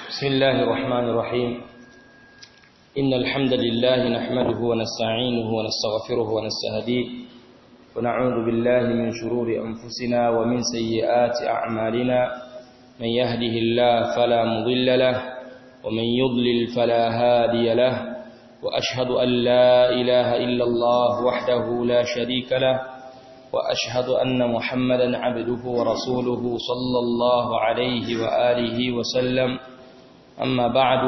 بسم الله الرحمن الرحيم إن الحمد لله نحمده ونستعينه ونستغفره ونستهديه ونعوذ بالله من شرور أنفسنا ومن سيئات أعمالنا من يهده الله فلا مضل له ومن يضلل فلا هادي له وأشهد أن لا إله إلا الله وحده لا شريك له وأشهد أن محمدا عبده ورسوله صلى الله عليه وآله وسلم أما بعد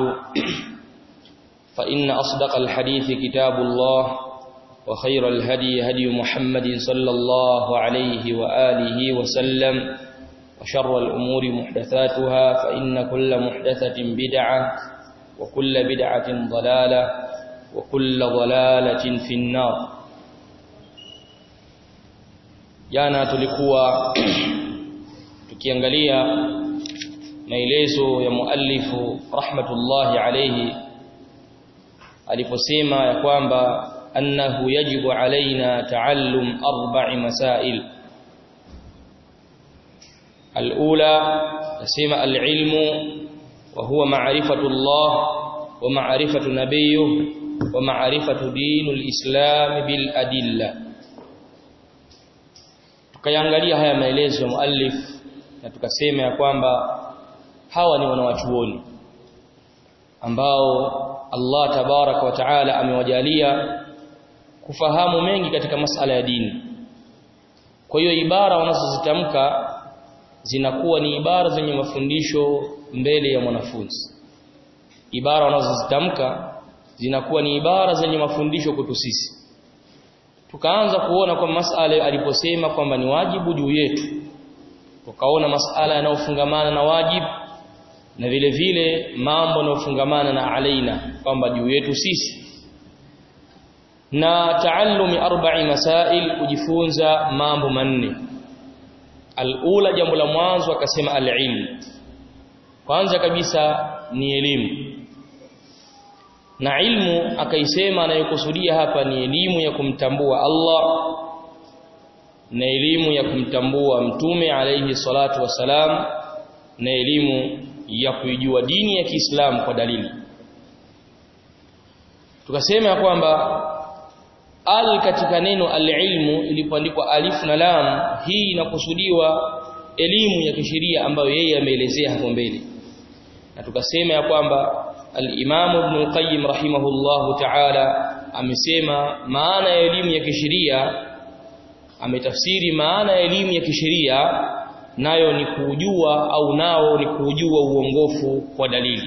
فإن أصدق الحديث كتاب الله وخير الهدي هدي محمد صلى الله عليه وآله وسلم وشر الأمور محدثاتها فإن كل محدثة بدعة وكل بدعة ضلالة وكل ضلالة في النار jana tulikuwa tukiangalia maelezo ya muallifu rahmatullahi alayhi aliposema ya kwamba annahu yajibu alaina taallum arba'i masail الأولى تسمى العلم وهو معرفة الله ومعرفة نبيه ومعرفة دين الإسلام بالأدلة tukayangalia haya maelezo ya muallif na tukasema ya kwamba hawa ni wanawachuoni ambao Allah tabaraka wa taala amewajalia kufahamu mengi katika masala ya dini kwa hiyo ibara wanazozitamka zinakuwa ni ibara zenye mafundisho mbele ya mwanafunzi ibara wanazozitamka zinakuwa ni ibara zenye mafundisho kwetu sisi tukaanza kuona kwa masala aliposema kwamba ni wajibu juu yetu tukaona masala yanayofungamana na wajibu na vile vile mambo yanayofungamana na alaina kwamba juu yetu sisi na taallumi arba'i masail kujifunza mambo manne alula jambo la mwanzo akasema alilm kwanza kabisa ni elimu na ilmu akaisema anayokusudia hapa ni elimu ya kumtambua Allah na elimu ya kumtambua mtume alayhi salatu wasalam na elimu ya kuijua dini ya Kiislamu kwa dalili tukasema ya kwamba al katika neno alilmu ilipoandikwa alif na lam hii inakusudiwa elimu ya kisheria ambayo yeye ameelezea hapo mbele na tukasema ya kwamba al-Imam Ibn al-Qayyim rahimahullahu ta'ala amesema maana ya elimu ya kisheria ametafsiri maana ya elimu ya kisheria nayo ni kujua au nao ni kujua uongofu kwa dalili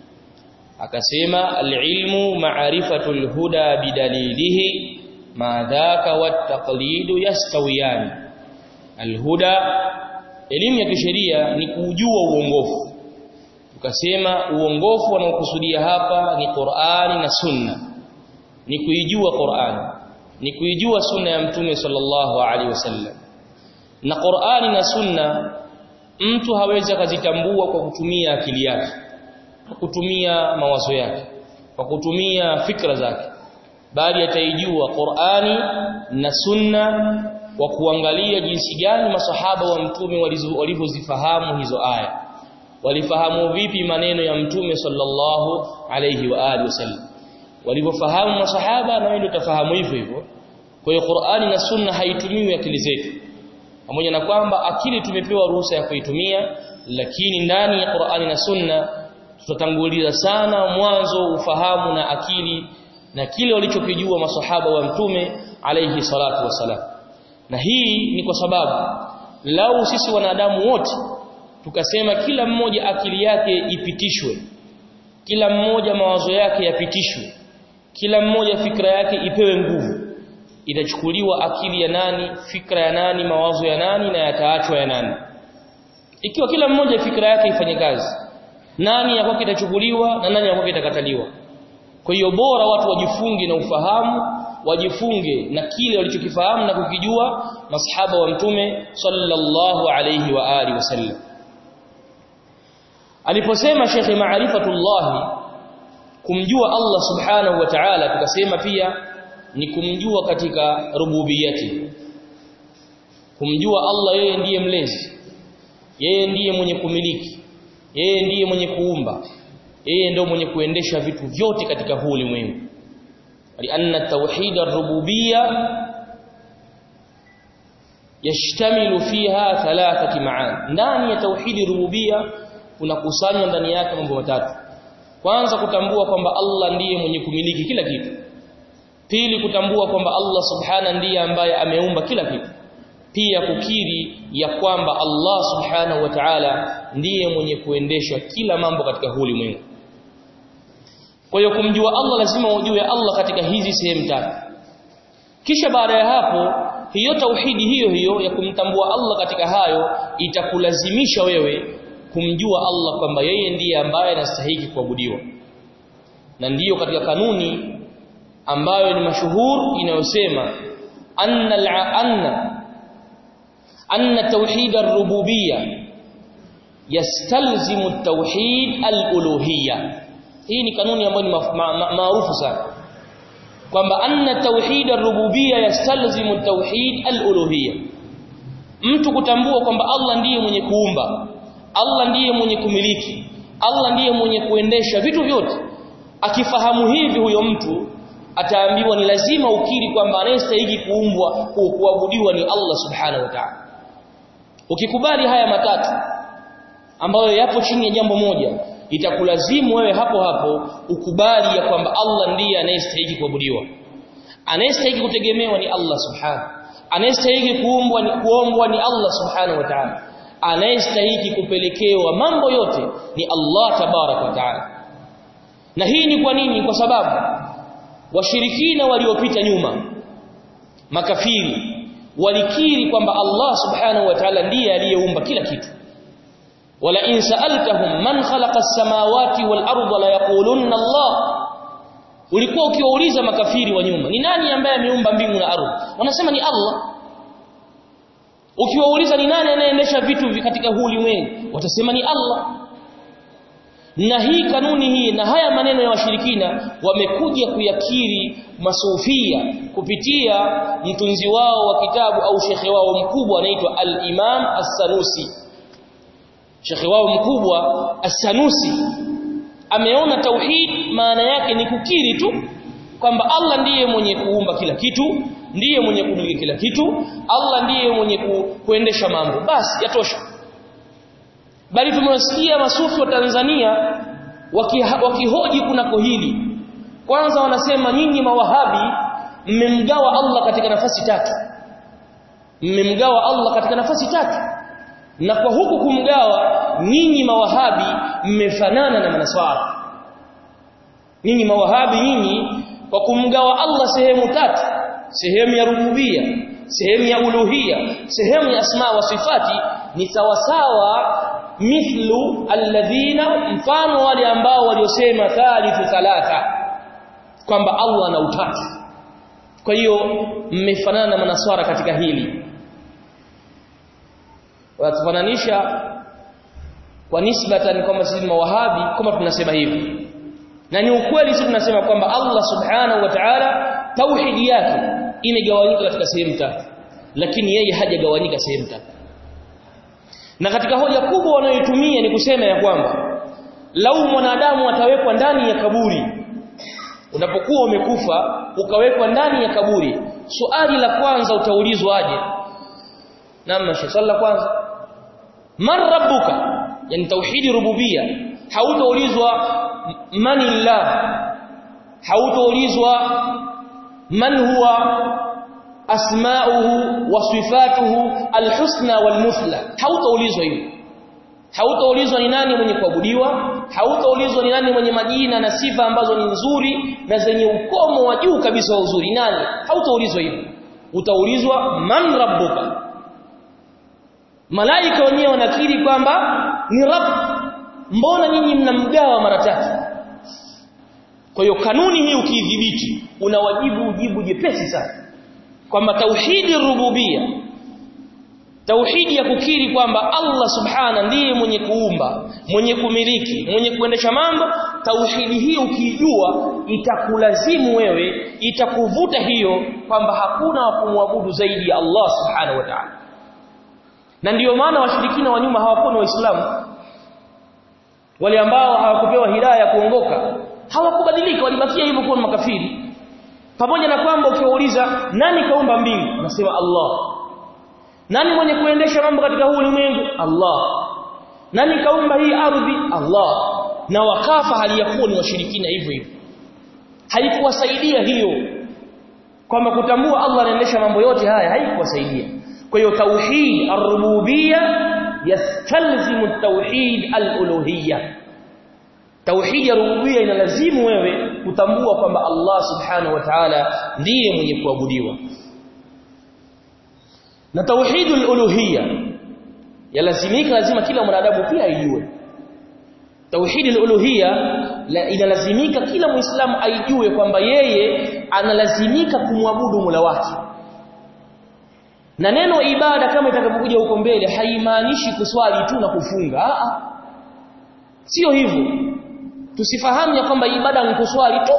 akasema al-ilmu ma'rifatul huda bidalilihi ma dhaka wat-taqlidu yastawiyan al-huda elimu ya kisheria ni kujua uongofu tukasema uongofu wanaokusudia hapa ni Qur'ani na Sunna ni kuijua Qur'ani ni kuijua Sunna ya Mtume sallallahu alaihi wasallam na Qur'ani na Sunna mtu hawezi akazitambua kwa kutumia akili yake kwa kutumia mawazo yake kwa kutumia fikra zake bali ataijua Qur'ani na Sunna kwa kuangalia jinsi gani masahaba wa Mtume walivyozifahamu hizo aya walifahamu vipi maneno ya mtume sallallahu alayhi wa alihi wasallam walivyofahamu masahaba na wewe utafahamu hivyo hivyo kwa hiyo Qur'ani na Sunna haitumiwi akili zetu pamoja na kwamba akili tumepewa ruhusa ya kuitumia lakini ndani ya Qur'ani na Sunna tutatanguliza sana mwanzo ufahamu na akili na kile walichokijua masahaba wa mtume alayhi salatu wasalam na hii ni kwa sababu lau sisi wanadamu wote tukasema kila mmoja akili yake ipitishwe kila mmoja mawazo yake yapitishwe kila mmoja fikra yake ipewe nguvu itachukuliwa akili ya nani fikra ya nani mawazo ya nani na yataachwa ya nani ikiwa kila mmoja fikra yake ifanye kazi nani ya kwake itachukuliwa na nani ya kwake itakataliwa kwa hiyo bora watu wajifunge na ufahamu wajifunge na kile walichokifahamu na kukijua masahaba wa mtume sallallahu alayhi wa alihi wasallam aliposema Sheikh Maarifatullah kumjua Allah Subhanahu wa Ta'ala tukasema pia ni kumjua katika rububiyati kumjua Allah yeye ndiye mlezi yeye ndiye mwenye kumiliki yeye ndiye mwenye kuumba yeye ndio mwenye kuendesha vitu vyote katika huu ulimwengu lianna tauhid ar-rububiyya yashtamilu fiha thalathati ma'an ndani ya tauhid rububiyya kuna kusanywa ndani yake mambo matatu kwanza kutambua kwamba Allah ndiye mwenye kumiliki kila kitu pili kutambua kwamba Allah subhana ndiye ambaye ameumba kila kitu pia kukiri ya kwamba Allah subhanahu wa ta'ala ndiye mwenye kuendesha kila mambo katika huu ulimwengu kwa hiyo kumjua Allah lazima ujue Allah katika hizi sehemu tatu kisha baada ya hapo hiyo tauhidi hiyo hiyo ya kumtambua Allah katika hayo itakulazimisha wewe kumjua Allah kwamba yeye ndiye ambaye anastahili kuabudiwa na ndiyo katika kanuni ambayo ni mashuhur inayosema anna anna anna tauhid ar-rububiyya yastalzimu at-tauhid al-uluhiyya hii ni kanuni ambayo ni maarufu sana kwamba anna tauhid ar-rububiyya yastalzimu tauhid al-uluhiyya mtu kutambua kwamba Allah ndiye mwenye kuumba Allah ndiye mwenye kumiliki Allah ndiye mwenye kuendesha vitu vyote akifahamu hivi huyo mtu ataambiwa ni lazima ukiri kwamba anayestahili kuumbwa kuabudiwa ni Allah subhanahu wa ta'ala ukikubali haya matatu ambayo yapo chini ya jambo moja itakulazimu wewe hapo hapo ukubali ya kwamba Allah ndiye anayestahili kuabudiwa anayestahili kutegemewa ni Allah subhanahu anayestahili kuumbwa ni kuombwa ni Allah subhanahu wa ta'ala anayestahili kupelekewa mambo yote ni Allah tabarak wa ta'ala na hii ni kwa nini kwa sababu washirikina waliopita nyuma makafiri walikiri kwamba Allah subhanahu wa ta'ala ndiye aliyeumba kila kitu wala in sa'altahum man khalaqa as-samawati wal arda la yaqulunna Allah ulikuwa ukiwauliza makafiri wa nyuma ni nani ambaye ameumba mbingu na ardhi wanasema ni Allah ukiwauliza ni nani anayeendesha vitu katika huu ulimwengu watasema ni Allah na hii kanuni hii na haya maneno ya washirikina wamekuja kuyakiri masufia kupitia mtunzi wao wa kitabu au shekhe wao mkubwa anaitwa al-Imam As-Sanusi shekhe wao mkubwa As-Sanusi ameona tauhid maana yake ni kukiri tu kwamba Allah ndiye mwenye kuumba kila kitu ndiye mwenye kumiliki kila kitu Allah ndiye mwenye ku, kuendesha mambo basi yatosha bali tumewasikia masufi wa Tanzania wakihoji waki kunako hili kwanza wanasema nyinyi mawahabi mmemgawa Allah katika nafasi tatu mmemgawa Allah katika nafasi tatu na kwa huku kumgawa nyinyi mawahabi mmefanana na manaswara nyinyi mawahabi nyinyi kwa kumgawa Allah sehemu tatu sehemu ya rububia sehemu ya uluhia sehemu ya asma wa sifati ni sawasawa mithlu alladhina mfano wale ambao waliosema thalithu thalatha kwamba Allah ana utatu kwa hiyo mmefanana na manaswara katika hili watufananisha kwa nisbatan kwamba sisi mawahabi kama tunasema hivi na ni ukweli sisi tunasema kwamba Allah subhanahu wa ta'ala tauhidi yake imegawanyika katika sehemu tatu lakini yeye hajagawanyika sehemu tatu na katika hoja kubwa wanayoitumia ni kusema ya kwamba lau mwanadamu atawekwa ndani ya kaburi unapokuwa umekufa ukawekwa ndani ya kaburi swali la kwanza utaulizwa aje namna swali la kwanza man rabbuka yani tauhidi rububia hautaulizwa manillah hautaulizwa man huwa asma'uhu wa sifatuhu alhusna walmuthla hautaulizwa hivyo hautaulizwa ni nani mwenye kuabudiwa hautaulizwa ni nani mwenye majina na sifa ambazo ni nzuri na zenye ukomo wa juu kabisa wa uzuri nani hautaulizwa hivyo utaulizwa man rabbuka malaika wenyewe wanakiri kwamba ni rabb mbona nyinyi mnamgawa mara tatu kwa hiyo kanuni hii ukiidhibiti unawajibu ujibu jepesi sana kwamba tauhidi rububia tauhidi ya kukiri kwamba Allah subhana ndiye mwenye kuumba mwenye kumiliki mwenye kuendesha mambo tauhidi hii ukijua itakulazimu wewe itakuvuta hiyo kwamba hakuna wa kumwabudu zaidi ya Allah subhanahu wa ta'ala na ndiyo maana washirikina wa nyuma hawakuwa ni waislamu wale ambao hawakupewa hidayah ya kuongoka hawakubadilika walibakia hivyo kuwa makafiri pamoja na kwamba ukiwauliza nani kaumba mbingu anasema Allah nani mwenye kuendesha mambo katika huu ulimwengu Allah nani kaumba hii ardhi Allah na wakafa hali ya kuwa ni washirikina hivyo hivyo haikuwasaidia hiyo kwamba kutambua Allah anaendesha mambo yote haya haikuwasaidia kwa hiyo tauhid ar-rububiyya yastalzimu at-tauhid al-uluhiyya tauhid ya rububiyya inalazimu wewe kutambua kwamba Allah subhanahu wa ta'ala ndiye mwenye kuabudiwa na tauhidul uluhiyya yalazimika lazima kila mwanadamu pia aijue tauhidul uluhiyya inalazimika kila muislamu aijue kwamba yeye analazimika kumwabudu Mola wake na neno ibada kama itakapokuja huko mbele haimaanishi kuswali tu na kufunga a sio hivyo tusifahamu ya kwamba ibada ni kuswali tu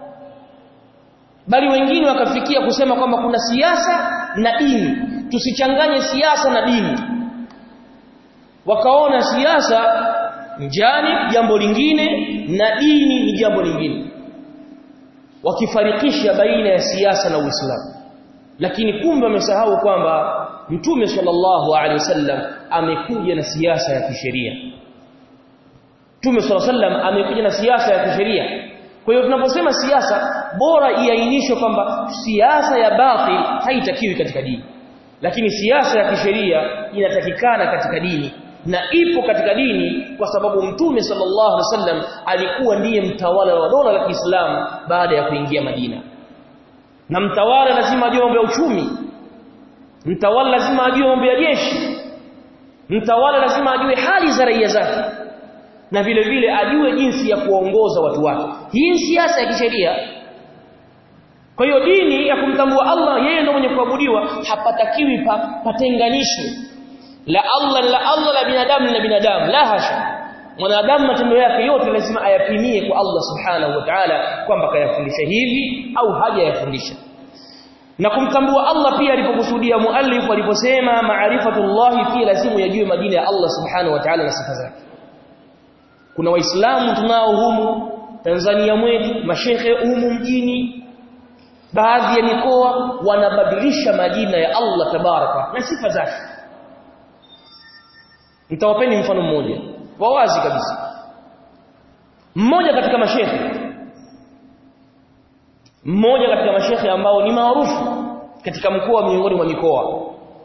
bali wengine wakafikia kusema kwamba kuna siasa na dini tusichanganye siasa na dini wakaona siasa njani jambo lingine na dini ni jambo lingine wakifarikisha baina ya siasa na Uislamu lakini kumbe wamesahau kwamba Mtume sallallahu alaihi wasallam amekuja na siasa ya kisheria Mtume sallallahu alaihi wasallam amekuja na siasa ya kisheria kwa hiyo tunaposema siasa bora iainishwe kwamba siasa ya batil haitakiwi katika dini lakini siasa ya kisheria inatakikana katika dini na ipo katika dini kwa sababu mtume sallallahu alaihi wasallam alikuwa ndiye mtawala wa dola la Kiislamu baada ya kuingia Madina na mtawala lazima ajue mambo ya uchumi mtawala lazima ajue mambo ya jeshi mtawala lazima ajue hali za raia zake na vile vile ajue jinsi ya kuongoza watu wake hii ni siasa ya kisheria kwa hiyo dini ya kumtambua Allah yeye ndio mwenye kuabudiwa hapatakiwi pa, patenganishwe la Allah la Allah la binadamu la binadamu la hasha mwanadamu matendo yake yote lazima ayapimie kwa Allah subhanahu wa ta'ala kwamba kayafundisha hivi au hajayafundisha na kumtambua Allah pia alipokusudia muallif aliposema maarifatullah pia lazima yajue majina ya Allah subhanahu wa ta'ala na sifa zake kuna waislamu tunao humu Tanzania mwetu mashehe humu mjini baadhi ya mikoa wanabadilisha majina ya Allah tabaraka na sifa zake nitawapeni mfano mmoja wa wazi kabisa mmoja katika mashehe mmoja katika mashehe ambao ni maarufu katika mkoa miongoni mwa mikoa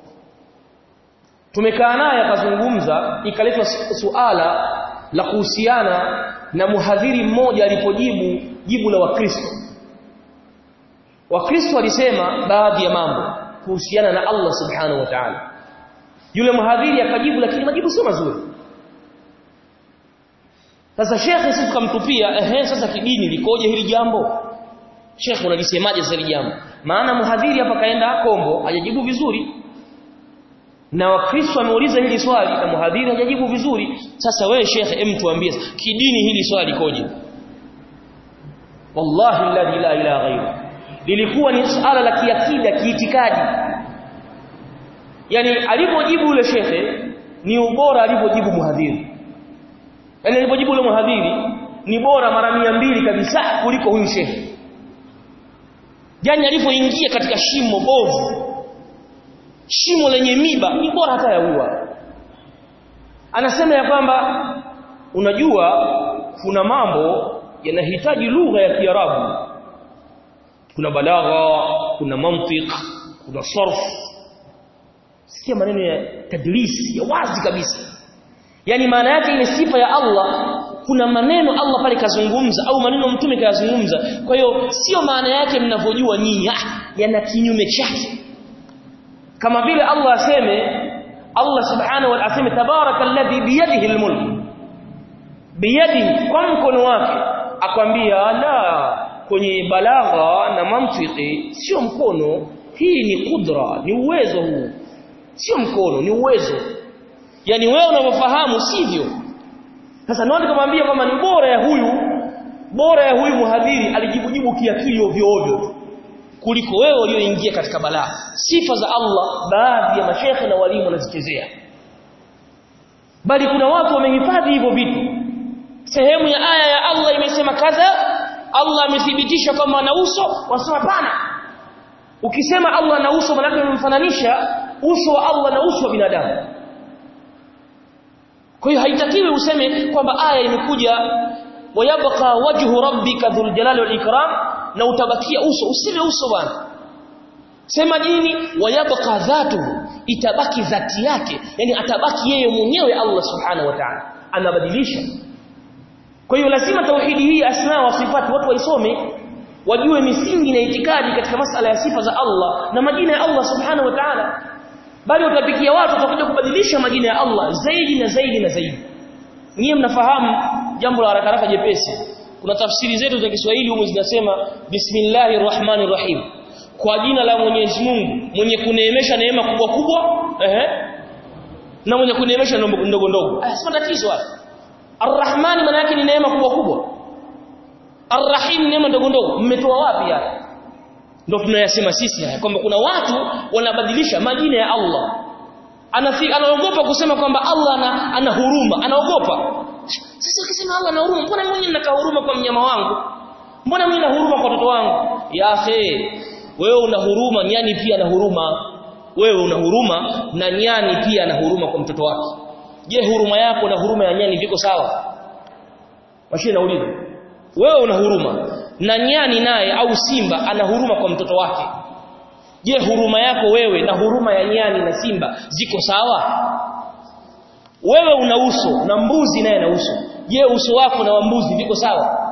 tumekaa naye akazungumza ikaletwa suala la kuhusiana na muhadhiri mmoja alipojibu jibu la wakristo wakristo walisema baadhi ya mambo kuhusiana na Allah subhanahu wa ta'ala yule mhadhiri akajibu lakini majibu sio mazuri sasa shekhe sisi tukamtupia ehe sasa kidini likoje hili jambo shekhe unalisemaje sasa hili jambo maana mhadhiri hapa kaenda kombo hajajibu vizuri na wakristo wameuliza hili swali na mhadhiri hajajibu vizuri sasa wewe shekhe em tuambie kidini hili swali likoje wallahi alladhi la ilaha ghairu lilikuwa ni suala la kiakida kiitikadi yani alipojibu yule shekhe ni ubora alipojibu muhadhiri yani alipojibu yule muhadhiri ni bora mara mbili kabisa kuliko huyu shekhe yani alipoingia katika shimo bovu shimo lenye miba ni bora hata ya ua anasema ya kwamba unajua kuna mambo yanahitaji lugha ya Kiarabu kuna balagha kuna mantiq kuna sarf sikia maneno ya tadlis ya wazi kabisa yani maana yake ile sifa ya Allah kuna maneno Allah pale kazungumza au maneno mtume kayazungumza kwa hiyo sio maana yake mnavyojua nyinyi ah yana kinyume chake kama vile Allah aseme Allah subhanahu wa ta'ala aseme tabarakalladhi biyadihi almulk biyadihi kwa mkono wake akwambia la kwenye balagha na mantiki sio mkono hii ni kudra ni uwezo huu sio mkono ni uwezo yani wewe unavyofahamu sivyo sasa ndio nikamwambia kwamba ni bora ya huyu bora ya huyu muhadhiri alijibujibu kiakili ovyo ovyo kuliko wewe ulioingia katika balaa sifa za Allah baadhi ya mashekhe na walimu wanazichezea bali kuna watu wamehifadhi hivyo vitu sehemu ya aya ya Allah imesema kadha Allah amethibitisha kwamba ana uso wasema hapana ukisema Allah ana uso maana unamfananisha uso wa Allah na uso wa binadamu kwa hiyo haitakiwi useme kwamba aya imekuja wayabqa wajhu rabbika dhul jalali wal ikram na utabakia uso useme uso bwana sema nini wayabqa dhatuhu itabaki dhati yake yani atabaki yeye mwenyewe Allah subhanahu wa ta'ala anabadilisha kwa hiyo lazima tauhidi hii asma wa sifati watu waisome wajue misingi na itikadi katika masala ya sifa za Allah na majina ya Allah subhanahu wa ta'ala bali utapikia watu watakuja kubadilisha majina ya Allah zaidi na zaidi na zaidi nyie mnafahamu jambo la haraka haraka jepesi kuna tafsiri zetu za Kiswahili humu zinasema bismillahir rahmanir rahim kwa jina la Mwenyezi Mungu mwenye kuneemesha neema kubwa kubwa ehe na mwenye kuneemesha ndogo ndogo ah sio tatizo hapa Ar-Rahman maana yake ni neema kubwa kubwa Ar-Rahim neema ndogo ndogo mmetoa wapi haya ndio tunayasema sisi haya kwamba kuna watu wanabadilisha majina ya Allah Anafi, anaogopa kusema kwamba Allah ana, ana huruma anaogopa sasa ukisema Allah ana huruma mbona mimi nina huruma kwa mnyama wangu mbona mimi nina huruma kwa watoto wangu ya akhi wewe una huruma nyani pia ana huruma wewe una huruma na nyani pia ana huruma kwa mtoto wake je huruma yako na huruma ya nyani viko sawa mashine nauliza wewe una huruma na nyani naye au simba ana huruma kwa mtoto wake je huruma yako wewe na huruma ya nyani na simba ziko sawa wewe una uso na mbuzi naye na uso je uso wako na wa mbuzi viko sawa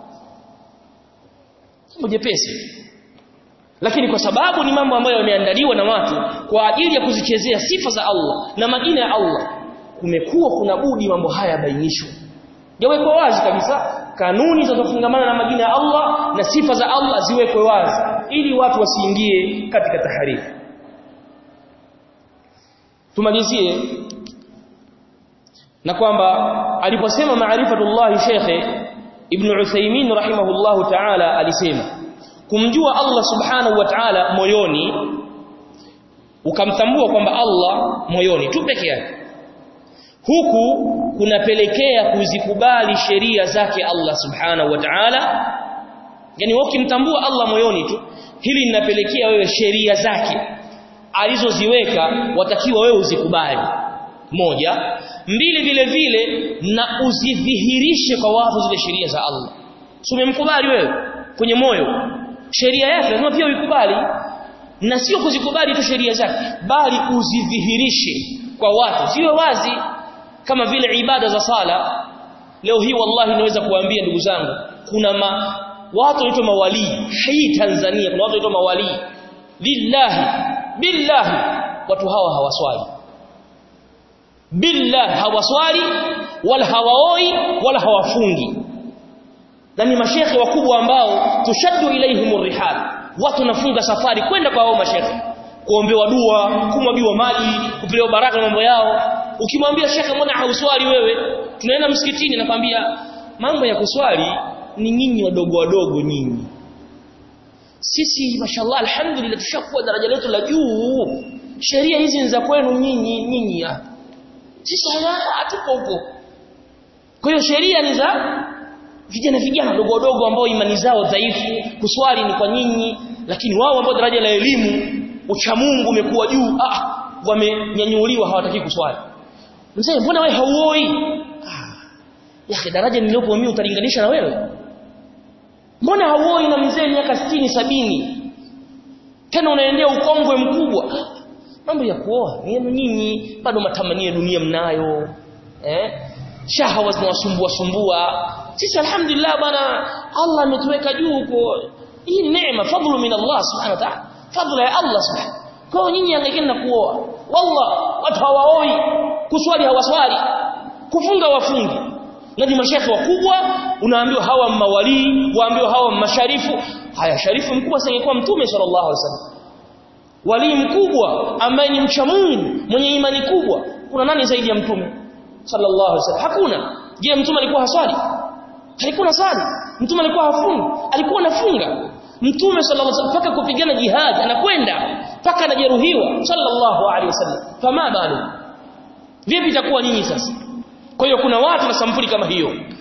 jepesi lakini kwa sababu ni mambo ambayo yameandaliwa na watu kwa ajili ya kuzichezea sifa za Allah na majina ya Allah kumekuwa kuna budi mambo haya bainishwe yawekwe wazi kabisa kanuni zinazofungamana na majina ya Allah na sifa za Allah ziwekwe wazi ili watu wasiingie katika taharifu tumalizie na kwamba aliposema maarifatullah shekhe ibn Uthaymeen rahimahullahu ta'ala alisema kumjua Allah subhanahu wa ta'ala moyoni ukamtambua kwamba Allah moyoni tu peke yake huku kunapelekea kuzikubali sheria zake Allah subhanahu wa ta'ala yani wewe ukimtambua Allah moyoni tu hili linapelekea wewe sheria zake alizoziweka watakiwa wewe uzikubali moja mbili vile vile na uzidhihirishe kwa watu zile sheria za Allah si umemkubali wewe kwenye moyo sheria yake lazima pia uikubali na sio kuzikubali tu sheria zake bali uzidhihirishe kwa watu siwe wazi kama vile ibada za sala leo hii wallahi naweza kuambia ndugu zangu kuna ma, watu wanaitwa mawali hii Tanzania kuna watu wanaitwa mawali lillahi billahi watu hawa hawaswali billahi hawaswali wala hawaoi wala hawafungi na ni mashekhe wakubwa ambao tushaddu ilaihimur rihal watu nafunga safari kwenda kwa hao mashekhe kuombewa dua kumwagiwa maji kupewa baraka mambo yao ukimwambia shekhe mbona hauswali wewe tunaenda msikitini nakwambia mambo ya kuswali ni nyinyi wadogo wadogo nyinyi sisi mashallah alhamdulillah tushakuwa daraja letu la juu sheria hizi ni za kwenu nyinyi nyinyi hapa sisi hatupo huko kwa hiyo sheria ni za vijana vijana wadogo wadogo ambao imani zao dhaifu kuswali ni kwa nyinyi lakini wao ambao daraja la elimu uchamungu umekuwa juu ah wamenyanyuliwa hawataki kuswali mzee mbona wewe hauoi ah ya daraja nililopo mimi utalinganisha na wewe mbona hauoi na mzee miaka 60 sabini tena unaendea ukongwe mkubwa mambo ya kuoa ni yenu nyinyi bado matamanio ya dunia mnayo eh shahawa zinawasumbua sumbua sisi alhamdulillah bana Allah ametuweka juu huko hii ni neema fadhlu min Allah subhanahu wa ta'ala fadhila ya Allah subhanahu kwa nyinyi angekeni na kuoa wallah watu hawaoi kuswali hawaswali kufunga wafungi na ni mashekhe wakubwa unaambiwa hawa mawali waambiwa hawa masharifu haya sharifu mkubwa singekuwa mtume sallallahu alaihi wasallam wali mkubwa ambaye ni mcha Mungu mwenye imani kubwa kuna nani zaidi ya mtume sallallahu alaihi wasallam hakuna je mtume alikuwa haswali alikuwa nasali mtume alikuwa hafungi alikuwa anafunga mtume sallallahu alaihi wasallam paka kupigana jihad anakwenda paka anajeruhiwa sallallahu alaihi wasallam fama balu vipi itakuwa nyinyi sasa kwa hiyo kuna watu na sampuli kama hiyo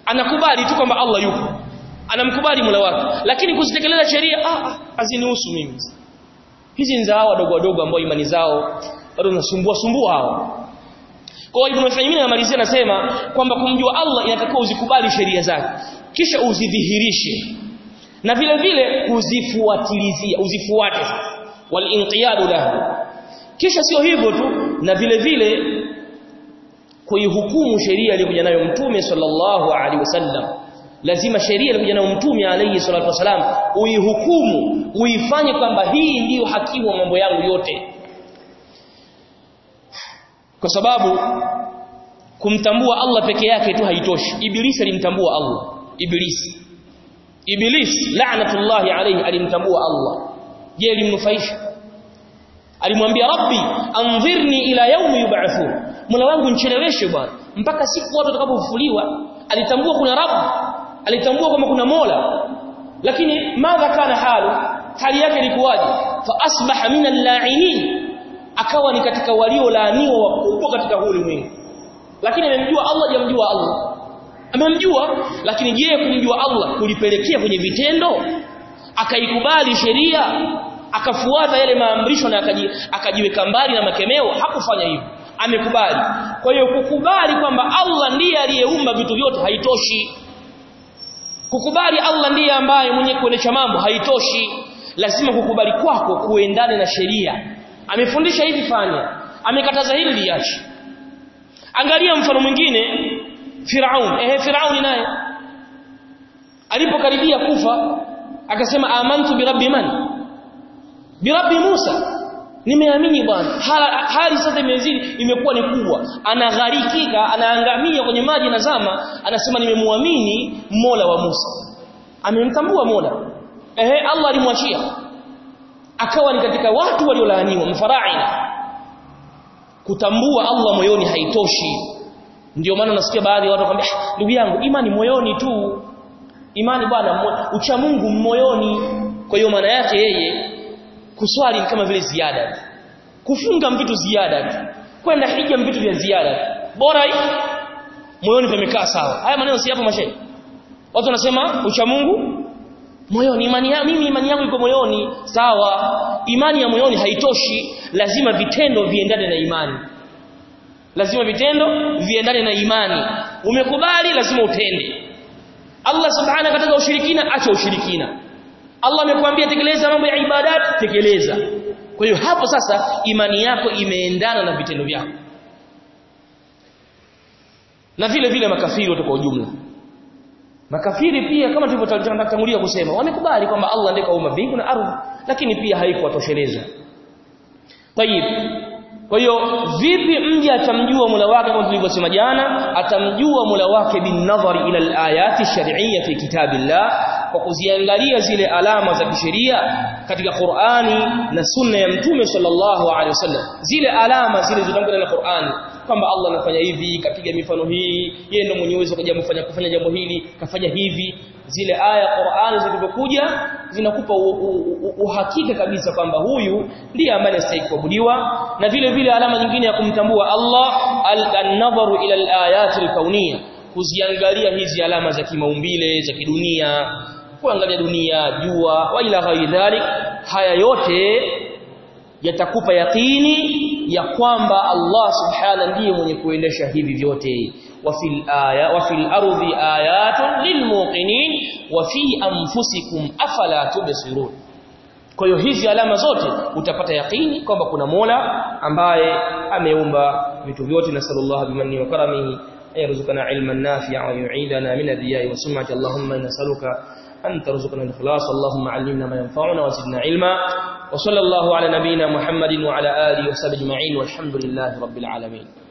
anakubali tu kwamba Allah yupo anamkubali Mola wake lakini kuzitekeleza sheria ah, ah hazinihusu mimi hizi ni zao wadogo wadogo ambao imani zao bado zinasumbua sumbua hao kwa Ibn Uthaymeen anamalizia anasema kwamba kumjua Allah inatakiwa uzikubali sheria zake kisha uzidhihirishe na vile vile kuzifuatilizia uzifuate wal inqiyadu lahu kisha sio hivyo tu na vile vile kuihukumu sheria iliyokuja nayo mtume sallallahu alaihi wasallam lazima sheria iliyokuja nayo mtume alayhi salatu wasalam uihukumu uifanye kwamba hii ndiyo hakimu wa mambo yangu yote kwa sababu kumtambua Allah peke yake tu haitoshi ibilisi alimtambua Allah ibilisi ibilisi la'natullahi alayhi alimtambua Allah je limnufaisha alimwambia rabbi anzirni ila yaumi yub'athun mola wangu nicheleweshe bwana mpaka siku watu watakapofufuliwa alitambua kuna rabb alitambua kwamba kuna mola lakini madha kana halu hali yake ilikuwaje fa asbaha min al-la'inin akawa ni katika waliolaaniwa wakubwa katika huu ulimwengu lakini amemjua Allah jamjua Allah amemjua lakini je kumjua Allah kulipelekea kwenye vitendo akaikubali sheria akafuata yale maamrisho na akaji, akajiweka mbali na makemeo hakufanya hivyo amekubali kwa hiyo kukubali kwamba Allah ndiye aliyeumba vitu vyote haitoshi kukubali Allah ndiye ambaye mwenye kuendesha mambo haitoshi lazima kukubali kwako kuendane na sheria amefundisha hivi fanya amekataza hili liache angalia mfano mwingine Firaun ehe Firaun naye alipokaribia kufa akasema amantu birabbi man birabbi Musa nimeamini bwana hali sasa imezidi imekuwa ni kubwa anagharikika anaangamia kwenye maji na zama anasema nimemwamini Mola wa Musa amemtambua Mola ehe Allah alimwachia akawa ni katika watu waliolaaniwa mfaraina kutambua Allah moyoni haitoshi ndio maana nasikia baadhi ya watu wakwambia ndugu yangu imani moyoni tu imani bwana ucha Mungu moyoni kwa hiyo maana yake yeye kuswali kama vile ziada kufunga vitu ziada kwenda hija vitu vya ziada bora moyoni pamekaa sawa haya maneno si hapo mashehe watu wanasema ucha Mungu moyoni imani ya mimi imani yangu iko moyoni sawa imani ya moyoni haitoshi lazima vitendo viendane na imani lazima vitendo viendane na imani umekubali lazima utende Allah subhanahu akataka ushirikina acha ushirikina Allah amekwambia tekeleza mambo ya ibadat tekeleza kwa hiyo hapo sasa imani yako imeendana na vitendo vyako na vile vile makafiri wote kwa ujumla makafiri pia kama tulivyotangulia kusema wamekubali kwamba Allah ndiye kaumba mbingu na ardhi lakini pia haikuwatosheleza tayib kwa hiyo vipi mja atamjua Mola wake kama tulivyosema jana atamjua Mola wake bin nadhari ila al-ayati shar'iyya fi kitabillah kwa kuziangalia zile alama za kisheria katika Qur'ani na sunna ya Mtume sallallahu alaihi wasallam zile alama zile zilizotangulia na Qur'ani kwamba Allah anafanya hivi kapiga mifano hii yeye ndio mwenye uwezo kuja kufanya kufanya jambo hili kafanya hivi zile aya Qur'ani zilizokuja zinakupa uhakika kabisa kwamba huyu ndiye ambaye anastahili kuabudiwa na vile vile alama nyingine ya kumtambua Allah al-nadharu ila al-ayati al-kauniyya kuziangalia hizi alama za kimaumbile za kidunia kuangalia dunia jua wa ila ghairi dhalik haya yote yatakupa yakini ya kwamba Allah subhana ndiye mwenye kuendesha hivi vyote wa fil aya wa fil ardi ayatun lilmuqinin wa fi anfusikum afala tubsirun kwa hiyo hizi alama zote utapata yakini kwamba kuna Mola ambaye ameumba vitu vyote na sallallahu bimanni wa karamihi يرزقنا علما نافعا ويعيدنا من الرياء والسمعة اللهم نسألك أن ترزقنا الإخلاص اللهم علمنا ما ينفعنا وزدنا علما وصلى الله على نبينا محمد وعلى آله وصحبه أجمعين والحمد لله رب العالمين